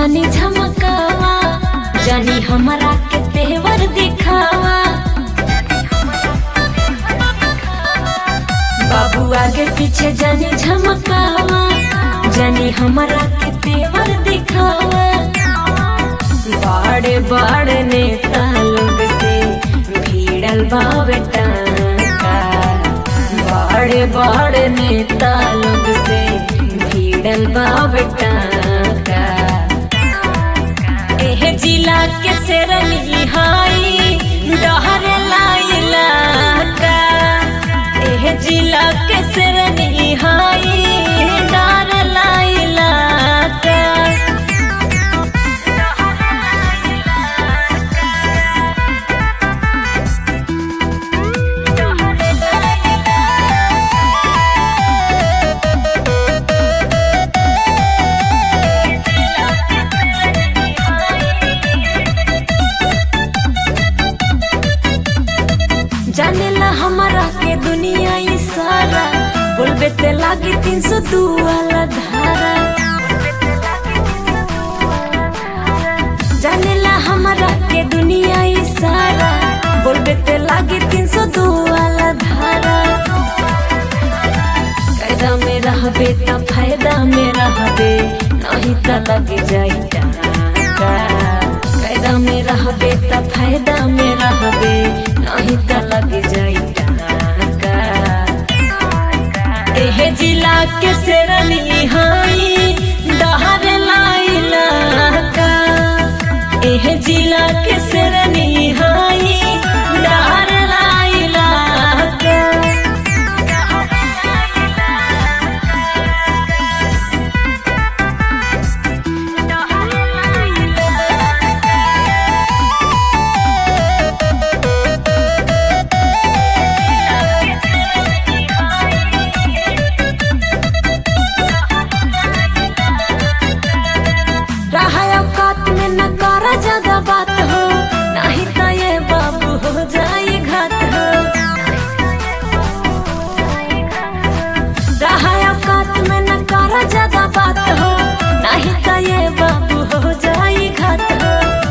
जानी झमकावा जानी हमारा के तेवर दिखावा बाबू आगे पीछे जानी झमकावा जानी हमारा के तेवर दिखावा बड़े बड़े नेता लोग से भीड़ल बावे टाका बड़े बड़े नेता लोग से भीड़ल बावे टाका एह जिला के सेरनी हाई डहर लाइला का एह जिला के सेरनी हाई डर लाइला का जानेला हमारा के दुनिया ई सारा बोलबे ते लागी तीन सौ दू वाला धारा जानेला हमारा के दुनिया ई सारा बोलबे ते लागी तीन सौ दू वाला धारा कायदा में रहबे त फायदा में रहबे नहीं त लग जाई टाका कायदा में रहबे त फायदा में रहबे नहीं त लग जाई टाका एह जिला के सेरनी हाई डहर लाइला का एह जिला के सेरनी हाई डहर लाइला का रहा औकात में न करा ज्यादा बात हो नहीं तो ये बाबू हो जाए घात हो रहा औकात में न करा ज्यादा बात हो नहीं तो ये बाबू हो जाए घात हो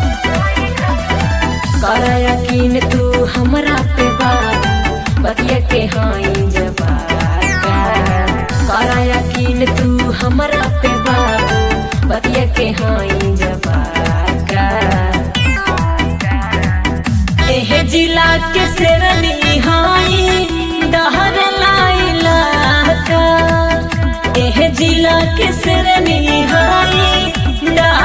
कर यकीन तू हमरा पे बाबू बतिया के हाई जवाब कर यकीन तू हमरा पे बाबू बतिया के हाई जवाका एह जिला के सेरनी हाई डहर लाइला का एह जिला के सेरनी हाई डहर